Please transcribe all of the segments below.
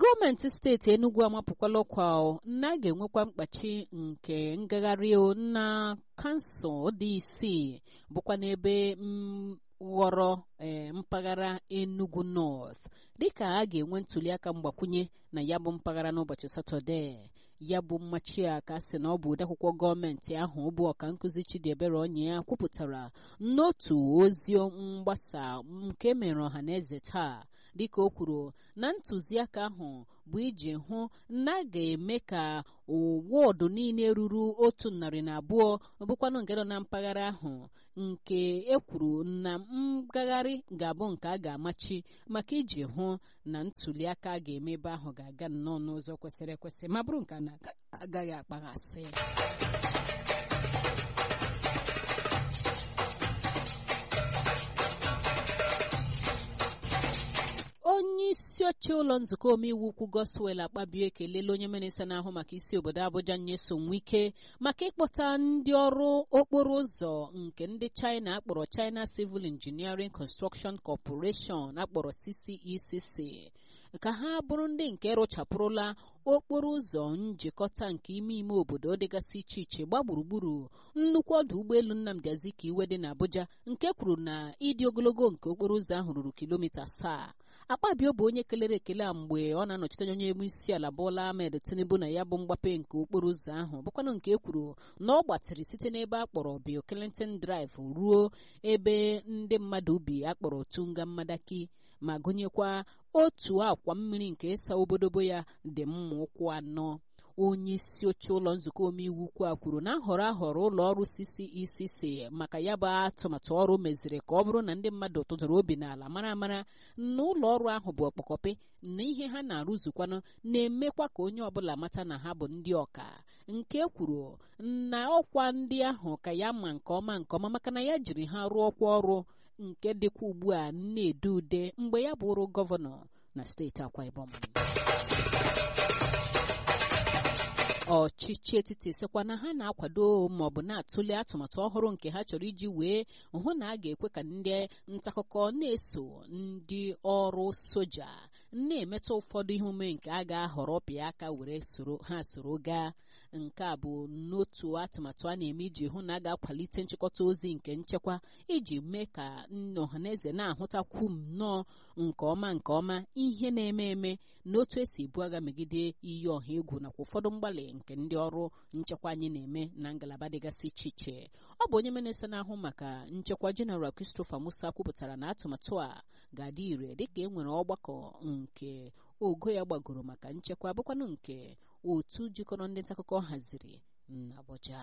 gọọmenti steeti enugu amapụkwala ọkwa na a ga-enwekwa mkpachi nke ngagharị na kansụl dị isii bụkwa n'ebe ghọrọ ee mpaghara enugu north dịka a ga-enwe ntuliaka mgbakwunye na ya bụ mpaghara n'ụbọchị satọdee ya bụ mmachi a ka sị na ọ bụ odeakwụkwọ gọọmenti ahụ bụ ọka nkụzi chidiebere onye ya kwupụtara n'otu ozi mgbasa nke mere ọha na eze taa dịka o kwuru na ntụziaka ahụ bụ iji hụ na a ga-eme ka wọdụ niile ruru otu narị na abụọ bụkwanụ nke nọ na mpaghara ahụ nke e kwuru na ngagharị ga-abụ nke a ga-amachi maka iji hụ na ntuliaka a ga-eme ebe ahụ ga-aga nnọọ n'ụzọ kwesịrị ekwesị ma bụrụ nke a na-agaghị akpaghasị onye isi oche ụlọ nzukọ omeiwu ukwu goswel akpabio ekelela onye minista na-ahụ maka isi obodo abụja nyesom wike maka ịkpọta ndị ọrụ okporo ụzọ nke ndị china akpọrọ china civil engineering construction corporation akpọrọ ccecc ka ha bụrụ ndị nke rụchapụrụla okporo ụzọ njikọta nke ime ime obodo dịgasị iche iche gba gburugburu nnukwu ọdụ ụgbọelu nnamdi azikiwe dị n'abuja nke kwuru na ịdị ogologo nke okporo ụzọ ahụ ruru kilomita asaa akpabio bụ onye kelere ekele a mgbe ọ na-anọchite anya onye isi ala Bola Ahmed Tinubu na ya bụ mgbape nke okporo ụzọ ahụ bụkwanụ nke ekwuru na ọ gbatịrị site n'ebe a kpọrọ Bill Clinton Drive ruo ebe ndị mmadụ ubi akpọrọ Tunga Madaki ma gụnyekwa otu akwa mmiri nke ịsa obodobo ya dị mma ụkwụ anọ onye isi oche ụlọ nzukọ omeiwu ukwu a kwuru na ahọrọ ahọrọ ụlọ ọrụ CCECC maka ya bụ atụmatụ ọrụ meziri ka ọ bụrụ na ndị mmadụ tụtụrụ obi n'ala mara amara na ụlọ ọrụ ahụ bụ ọkpọkọpị na ihe ha na-arụzukwanụ na-emekwa ka onye ọbụla mata na ha bụ ndị ọka nke kwuru na ọkwa ndị ahụ ka ya ma nke ọma nke ọma maka na ya jiri ha rụọ ọkwa ọrụ nke dịkwa ugbu a na-ede ude mgbe ya bụrụ gọvanọ na steeti Akwa Ibom ọchịchị etiti sịkwa na ha na-akwado maọbụ na-atụle atụmatụ ọhụrụ nke ha chọrọ iji wee hụ na a ga-ekwe ka ndị ntaakụkọ na-eso ndị ọrụ soja na-emetụ ụfọdụ ihe omume nke a ga-ahọrọ pịa aka were soro ha soro gaa nke a bụ n'otu atụmatụ a na-eme iji hụ na a ga-akwalite nchịkọta ozi nke nchekwa iji mee ka ọhaneze na-ahụtakwu nnọọ nke ọma nke ọma ihe na-eme eme na otu esi ebu agha megide iyi ọha egwu nakwa ụfọdụ mgbalị nke ndị ọrụ nchekwa anyị na-eme na ngalaba dịgasị iche iche ọ bụ onye minista na-ahụ maka nchekwa jeneral Christopher Musa kwupụtara na atụmatụ a ga-adị ire dịka e nwere ọgbakọ nke ogo ya gbagoro maka nchekwa bụkwanụ nke otu jikọrọ ndị ntaakụkọ haziri n'Abuja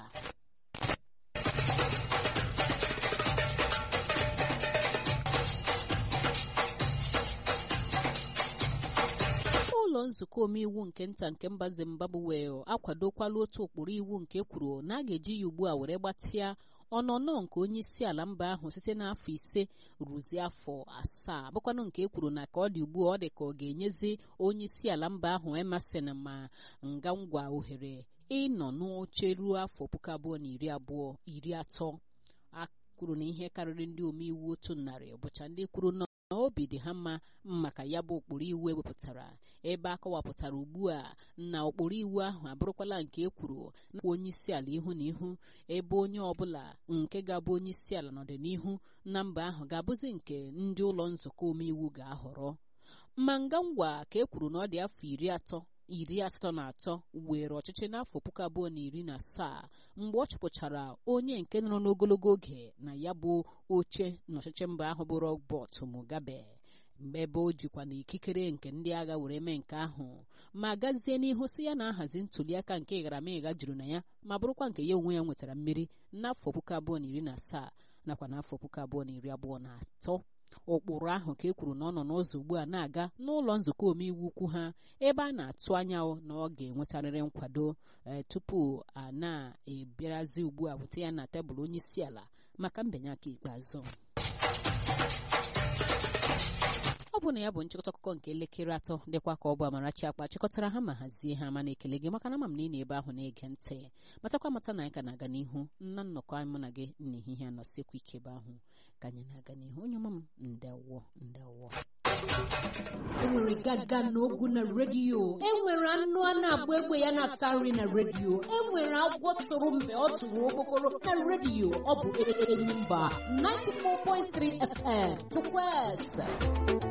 ụlọ nzukọ omeiwu nke nta nke mba Zimbabwe akwadokwala otu ụkpụrụ iwu nke kwuru na a ga-eji ya ugbu a were gbatịa ọnọnọ nke onye isi ala mba ahụ site n'afọ ise ruzie afọ asaa bụkwanụ nke e kwuru na ka ọ dị ugbu a ọ dị ka ọ ga-enyezi onye isi ala mba ahụ Emerson ma nga ngwa ohere ịnọ n'oche ruo afọ puku abụọ na iri abụọ iri atọ a kwuru na ihe karịrị ndị omeiwu otu narị bụcha ndị kwuru na obi dị ha mma maka ya bụ ụkpụrụ iwu ewepụtara ebe a kọwapụtara ugbu a na ụkpụrụ iwu ahụ abụrụkwala nke e kwuru na onye isi ala ihu na ihu ebe onye ọbụla nke ga-abụ onye isi ala n'ọdịnihu na mba ahụ ga-abụzi nke ndị ụlọ nzukọ omeiwu ga-ahọrọ ma nga ngwa ka e kwuru na ọ dị afọ iri atọ iri asatọ na atọ were ọchịchị n'afọ puku abụọ na iri na asaa mgbe ọ chụpụchara onye nke nọrọ n'ogologo oge na ya bụ oche n'ọchịchị mba ahụ bụ Robert Mugabe mgbe ebe o jikwa na ikikere nke ndị agha were mee nke ahụ ma gazie n'ihu si ya na-ahazi ntuliaka nke ịgharamịgha juru na ya ma bụrụkwa nke ya onwe ya nwetara mmeri n'afọ puku abụọ na iri na asaa nakwa n'afọ puku abụọ na iri abụọ na atọ ụkpụrụ ahụ ka e kwuru na ọ nọ n'ụzọ ugbu a na-aga n'ụlọ nzukọ omeiwu ukwu ha ebe a na-atụ anya na ọ ga-enwetarịrị nkwado tupu a na-ebịarazi ugbu a bute ya na tebụl onye isi ala maka mbinye aka ikpeazụ ọ bụ na ya bụ nchịkọta akụkọ nke elekere atọ dịkwa ka ọ bụ Amarachi akpa chịkọtara ha ma hazie ha ma na-ekele gị maka na ama m na ị na-ebe ahụ na-ege ntị matakwa mata na anyị ka na-aga n'ihu nna nnọkọ anyị mụ na gị n'ehihie anọsikwa ike ebe ahụ ka anyị na-aga n'ihu onye ọma m ndewo ndewo enwere gaga na ogu na redio enwere anụ a na-agba egbe ya na-ata nri na redio enwere agwọ tụrụ mgbe ọ tụrụ okpokoro na redio ọ bụ enyi mba 94.3 FM chukwueze